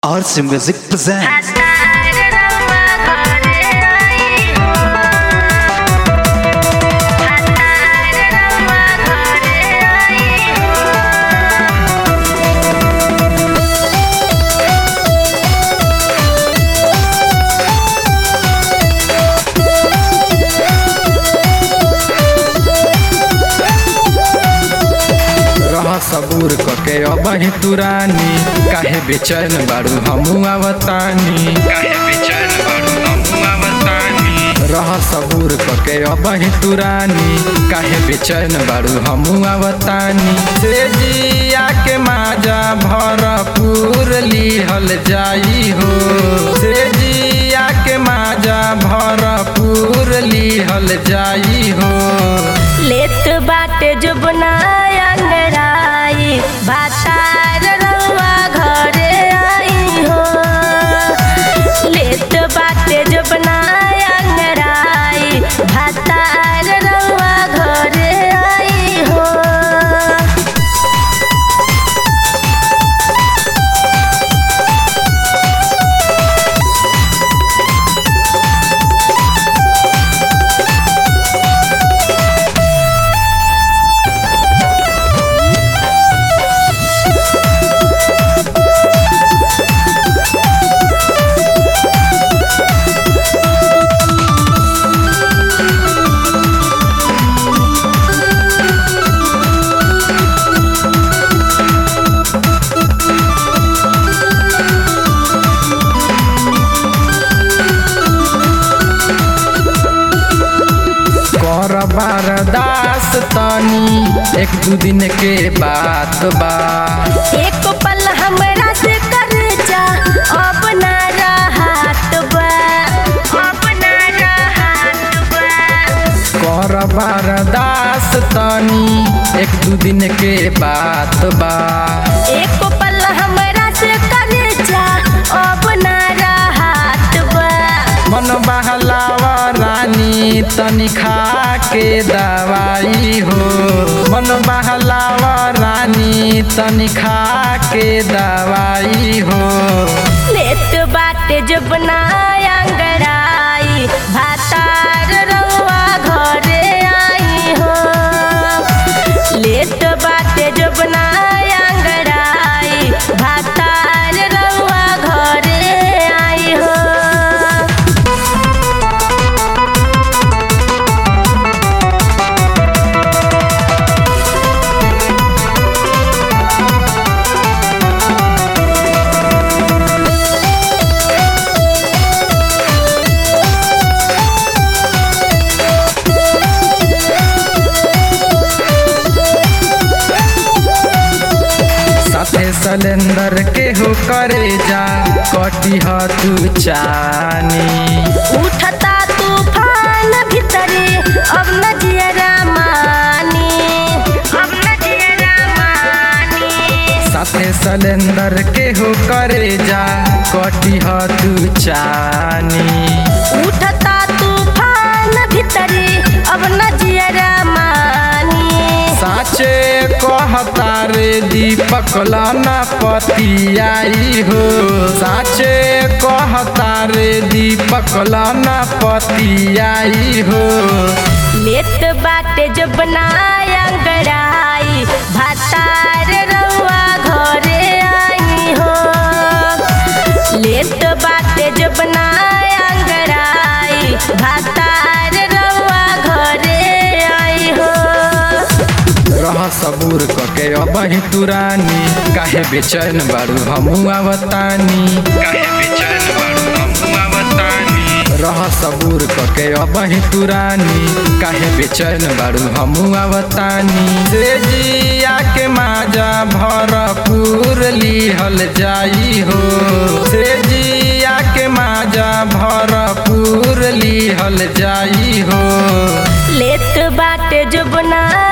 RC Music presents रह सबूर कके अबही तुरानी काहे बेचैन बारू हमू आवतानी काहे बेचैन बारू हमू आवतानी रह सबूर कके अबही तुरानी काहे बेचैन बारू हमू आवतानी से जिया के माजा भरपूर लिहल जाई हो से जिया के माजा भरपूर लिहल जाई हो लेत बाटे जुबना अंगराई भातार रउआ घरे आई हो लेत बाटे जुबना अंगराई भातार रउआ घरे आई हो कर बारदास तनी एक दू दिन के बात बा एक पल हमरा से कर जा अब ना रहत बा अब ना रहत बा कर बारदास तनी एक दू दिन के बात बा एक पल हमरा से कर जा अब ना रहत बा मन बहलावा रानी तनी खा के दवाई हो मन बहलावा रानी तनी खा के दवाई हो लेत बाटे जबना अंगड़ाई भातार रउआ घरे आई हो लेत बाटे जबना अंगड़ाई भातार रउआ घरे आई हो साथे सलेंदर के हो करे जा कटी ह तू चानी उठता तूफान भीतरे अब न जियरा मानी अब न जियरा मानी साथे सलेंदर के हो करे जा कटी ह तू चानी उठता तूफान भीतरे अब न जियरा मानी साचे कहता रे दीपक लाना पतियाई हो साचे कहता रे दीपक लाना पतियाई हो लेत बाटे जबना अंगड़ाई भातार रउआ घरे आई हो लेत बाटे जबना अंगड़ाई भातार रउआ घरे आई हो रह सबूर कके अबही तुरानी काहे बेचैन बारू हमू आवतानी काहे बेचैन बारू हमू आवतानी रह सबूर कके अबही तुरानी काहे बेचैन बारू हमू आवतानी से जिया के माजा भरपूर लिहल जाई हो से जिया के माजा भरपूर लिहल जाई हो लेत बाटे जुबना